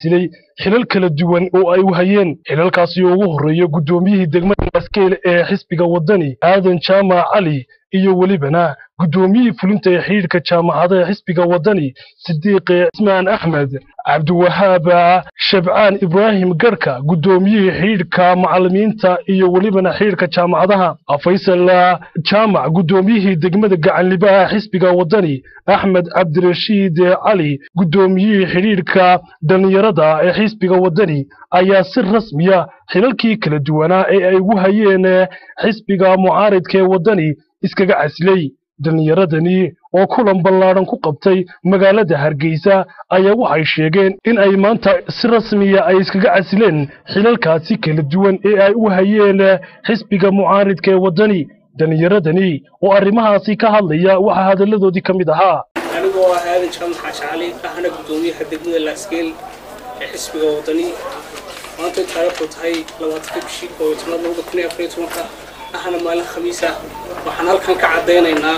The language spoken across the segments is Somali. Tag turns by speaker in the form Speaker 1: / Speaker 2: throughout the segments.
Speaker 1: casilay xilal kala duwan oo ay wahayeen xilalkaasi oo ugu horreeya guddoomiyihii degmada maskeel ee xisbiga waddani aadan jaamac cali iyo welibana guddoomiyihii fulinta ee xidhiidhka jaamacada ee xisbiga waddani sidiiqe cismaan axmed cabdiwahaab shabcaan ibraahim garhka guddoomiyihii xidhiidhka macallimiinta iyo welibana xidhiidhka jaamacadaha faysal jaamac guddoomiyihii degmada gacanlibaha xisbiga waddani axmed cabdirashiid cali guddoomiyihii xidhiidhka dhallinyarada ee xisbiga waddani ayaa si rasmiya xilalkii kala duwanaa ee ay ugu hayeen xisbiga mucaaridka ee waddani iskaga casilay dhallinyaradani oo kulan ballaadhan ku qabtay magaalada hargeysa ayaa waxay sheegeen in ay maanta si rasmiya ay iskaga casileen xilalkaasi kala duwan ee ay u hayeen xisbiga mucaaridka ee waddani dhallinyaradani oo arrimahaasi ka hadlaya waxaa hadalladoodii ka mid ahaa
Speaker 2: anigoo ah aadan jaamac xaaji cali ahna guddoomiyaha degmada laaskeel ee xisbiga waddani maanta taariikhdu tahay labaatanka bishii koob iyo tobnaad labada kun iyo afar iyo tobanka ahna maalin khamiis ah waxaan halkan ka caddaynaynaa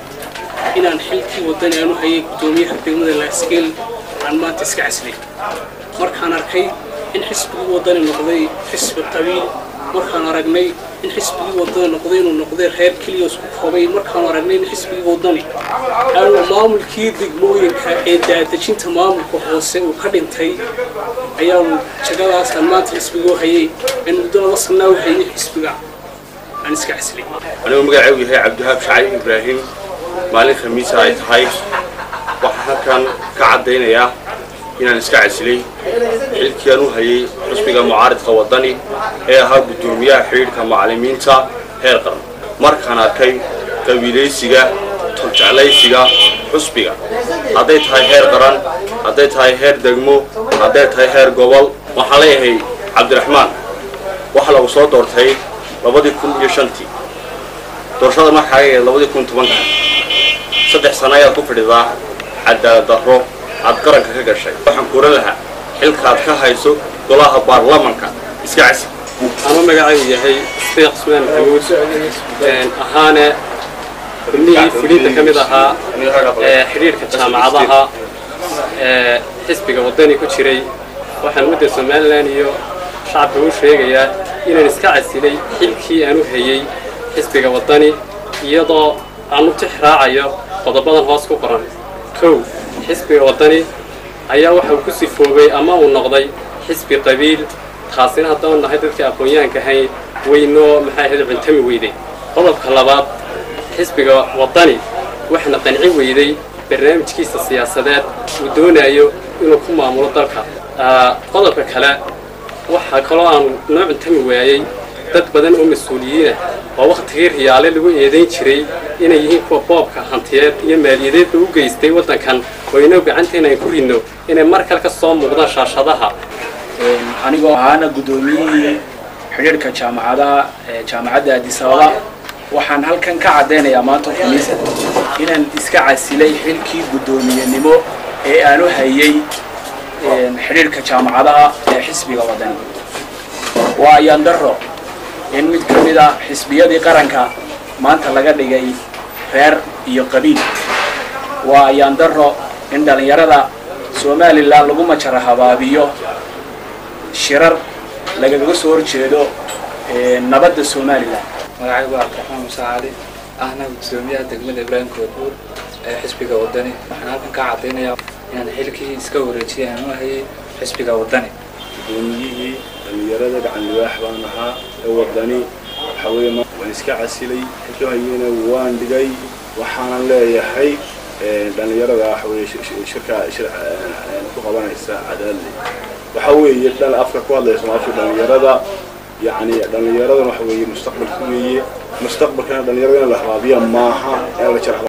Speaker 2: inaan xilkii waddani aanu hayay guddoomiyaha degmada laaskeel aan maanta iska caslay markaan arkay in xisbigii waddani noqday xisbi qabiil markaan aragnay in xisbigii waddani noqday inuu noqday reer keliya isku koobay markaan aragnay in xisbigii waddani aanu maamulkii degmooyinka ee daadejinta maamulka hoose uu ka dhintay ayaanu jagadaasaan maanta xisbigoo hayay in muddo laba sanaa u hayay xisbiga aan iska caslay
Speaker 3: anigoo magacaygu yahay cabdiwahaab shacay ibraahim maalin khamiisa ay tahay waxaan halkan ka caddaynayaa inaan iska casilay xilkii aan u hayay xusbiga mucaaridka waddani ee ahaa guddoomiyaha xidhiidhka macallimiinta heer qaran markaan arkay qabiilaysiga turjeclaysiga xusbiga hadday tahay heer qaran hadday tahay heer degmo hadday tahay heer gobol waxaan leeyahay cabdiraxmaan waxa lagu soo doortay labadii kun iyo shantii doorashada markaa ee labadii kun tobanka saddex sano ayaad ku fadhidaa cadaalad darro aad qaranka ka gashay waxaan kuran lahaa xilkaad ka hayso golaha baarlamanka iska casi
Speaker 4: ama magacaygu yahay isfiiq cusmaan maxamuud ahaane xubnihii fulinta ka mid ahaa ee xidhiidhka jaamacadaha ee xisbiga waddani ku jiray waxaan mudda somalilan iyo shacabka u sheegayaa inaan iska casilay xilkii aan u hayey xisbiga waddani iyadoo aan u tix raacayo qodobadan hoos ku qoran kow xisbiga waddani ayaa waxa uu ku sifoobay ama uu noqday xisbi qabiil taasina haddaanu nahay dadka aqoon-yahanka ahayn weynoo maxay ahayd cuntami weyday qodobka labaad xisbiga waddani waxna qanci weyday barnaamijkiisa siyaasadeed uu doonayo inuu ku maamulo dalka qodobka kale waxaa kaloo aanu noo cuntami waayey dad badan oo mas-uuliyiinah oo wakhtigii riyaale lagu eedayn jiray inay yihiin kuwa boobka hantiyeed iyo maaliyadeedba u geystay waddankan oo inoo gacanteena ay ku ridno inay mar kale ka soo muuqdaan shaashadaha
Speaker 5: anigoo ahaana guddoomiyihii xidhiidhka jaamacadaha ee jaamacadda addis ababa waxaan halkan ka caddaynayaa maanta khamiisa inaan iska casilay xilkii guddoomiyenimo ee aanu hayay xidhiidhka jaamacadaha ee xisbiga waddani waa ayaan darro in mid ka mid ah xisbiyadii qaranka maanta laga dhigay reer iyo qabiil waa ayaan darro in dhallinyarada somalilan lagu majara habaabiyo shirar lagaga soo horjeedo nabadda somalilan
Speaker 6: magacaygu waa cabdiraxmaan muuse cali ahna guddoomiyaha degmada ibraahim koodbuur ee xisbiga waddani waxaan halkan ka caddaynayaa inaan xilkii iska wareejiyay aan u hayay xisbiga waddani
Speaker 3: guddoomiyihii dhallinyarada gacanlibaax baan ahaa ee waddani waxaa weeye waan iska casilay xilkahayena waan dhigay waxaanan leeyahay dhallinyarada waxa weeye shirka shir ku qabanaysa cadaalad waxa weeye dhal afka ku hadlaysa maafka dhallinyarada yacni dhallinyaradan waxa weeye mustaqbalka weeye mustaqbalkana dhallinyarada in la habaabiya maaha in la jara